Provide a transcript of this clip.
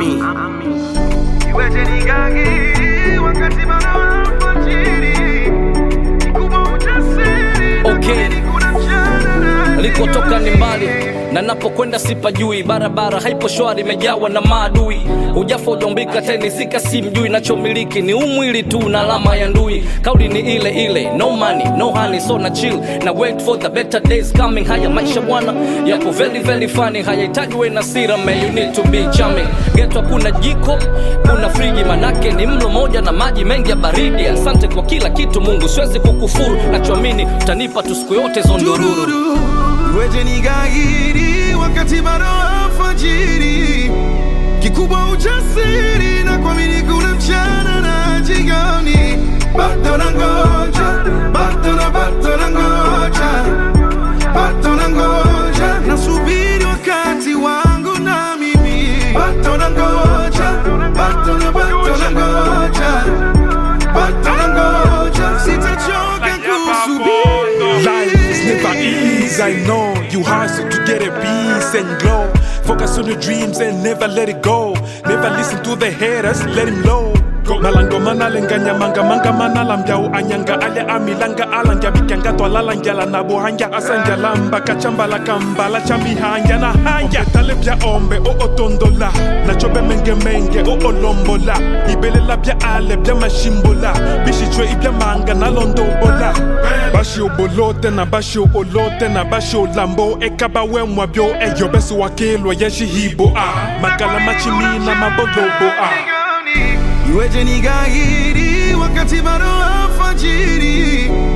Ami. Iweje nigangiri wakati bado alfajiri, kikubwa ujasiri na Okay. kuamini kuna mchana na Likotoka ni mbali na napokwenda sipajui, barabara haipo shwari, imejawa na maadui. Hujafa ujaumbika tenisika, si mjui, nachomiliki ni umwili tu na alama ya ndui. Kauli ni ile ile, no money no honey, so na chill na wait for the better days coming. Haya maisha bwana yapo very very funny, hayahitaji we na sira man, you need to be charming. Geto kuna jiko, kuna friji, manake ni mlo moja na maji mengi ya baridi. Asante kwa kila kitu Mungu, siwezi kukufuru, nachoamini utanipa tu siku yote zondururu. Tururu, iweje nigangiri wakati bado alfajiri, kikubwa ujasiri na kuamini kuna mchana na jioni. Bado nangoja, bado na bado nangoja, bado nangoja, nasubiri wakati wangu na mimi. Bado nangoja, bado na bado nangoja, bado nangoja, sitachoka kusubiri. Life is never easy, I know. You hustle to get a peace and glow. Focus on your dreams and never let it go. Never listen to the haters, let him low. malango manalenganya manga manga manalambyawo anyanga ale amilanga alangya bikyanga twalalangyala nabo hangya asangyalamba kachambala kambala chamihangya na hangya tale bya ombe o otondola nacho bemengemenge o olombola ibelela bya ale bya mashimbola bishitshwe ibya manga nalondobola basho bolote na basho olote na basho lambo ekaba wemwa byo eyo besi wakilwa yeshihibo a makala machimina mabolobo a Iweje nigahiri wakati bado alfajiri,